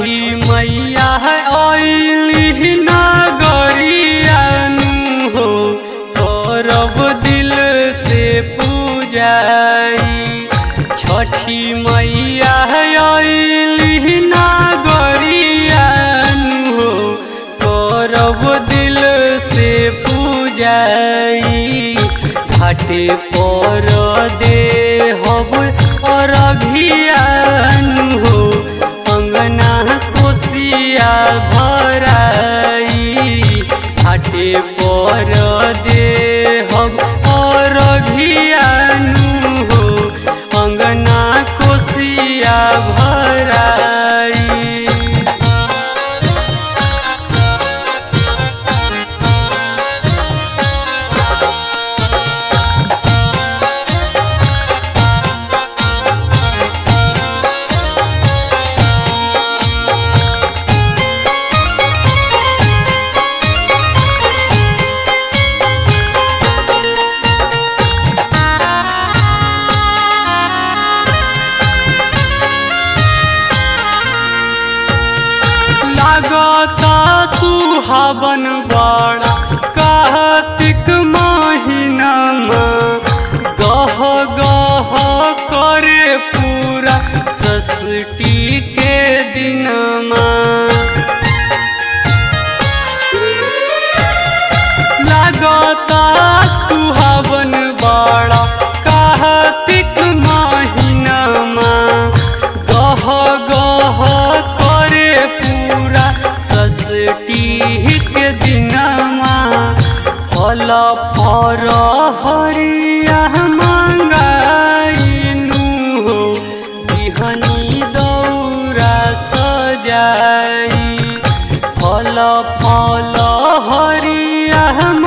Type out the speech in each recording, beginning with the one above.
छठी मैया अली नगरियानु हो करब दिल से पूजाई छठी मैया अली नगरियानु हो करब दिल से पूजाई घाटे पर दे हब अरघियानु हो अंगना कोसिया भराई घाटे पर दे हम अरघियानु हो अंगना कोसिया भराई लागता सुहावन बड़ा कार्तिक महीनामा गह गह करे पूरा सष्टी के दिनमा लागता सुहावन बड़ा कार्तिक महीनामा गह गह करे पूरा सष्टी के दिनमा फल फर हरिया मंगाइनु हो बिहनी दौरा सजाई फल फल हरिया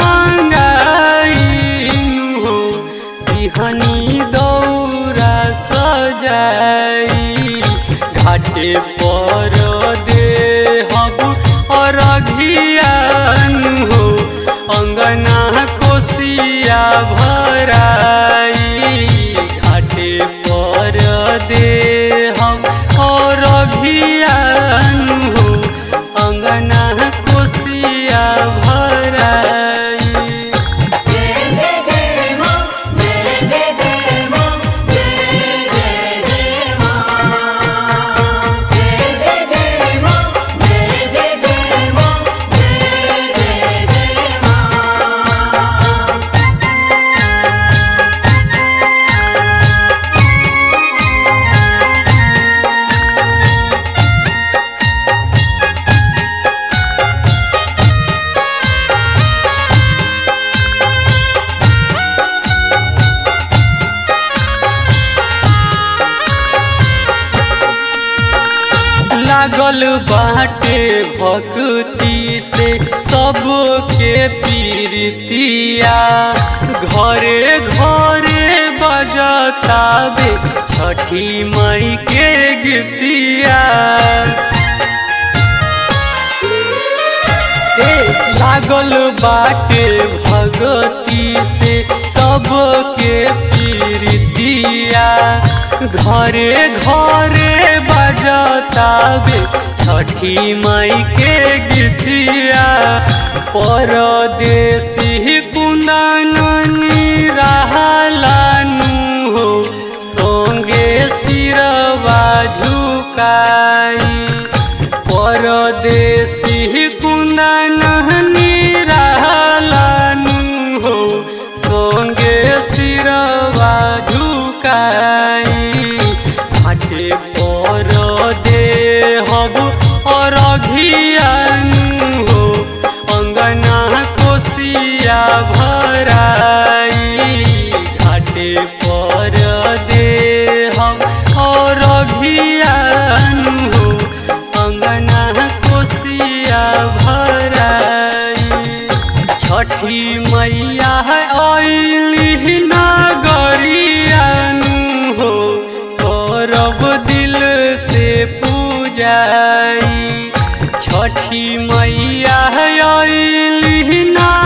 मंगाइनु हो बिहनी दौरा सजाई घाटे पर दे हब अरघियानु हो अंगना कोसिया भराई घाटे पर दे हम अरघियानु हो अंगना कोसिया भराई जय जय जय मां जय जय जय मां जय जय जय मां जय जय जय मां जय जय जय मां जय जय जय मां लागल बाटे भक्ति से सबके पीरतिया घरे घरे बजतावे छठी मई के गीतिया ए, लागल बाटे भगती से सबके पीरतिया घरे घरे बजतावे छठी माई के गीतिया परदेसी कुंदनी रहलानु हो संगे सिरवा झुकाई परदेसी कुंदन निरालानु हो संगे सिरवा झुकाई घाटे पर दे हब अरघियानु हो अंगना कोसिया भराई घाटे पर दे हम अरघियानु हो अंगना कोसिया भराई छठी मैया अली नगरियानु हो करब दिल से पूजाई छठी मैया अली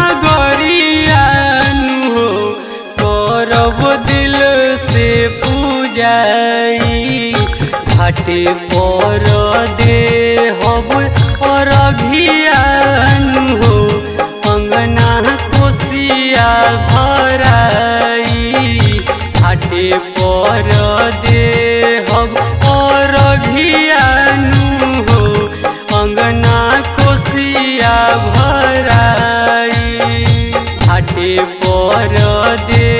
नगरियानु हो करब दिल से पूजाई घाटे पर दे हब अरघियान हो अंगना कोसिया भराई घाटे पर दे हब अरघियान हो अंगना कोसिया भराई घाटे पर दे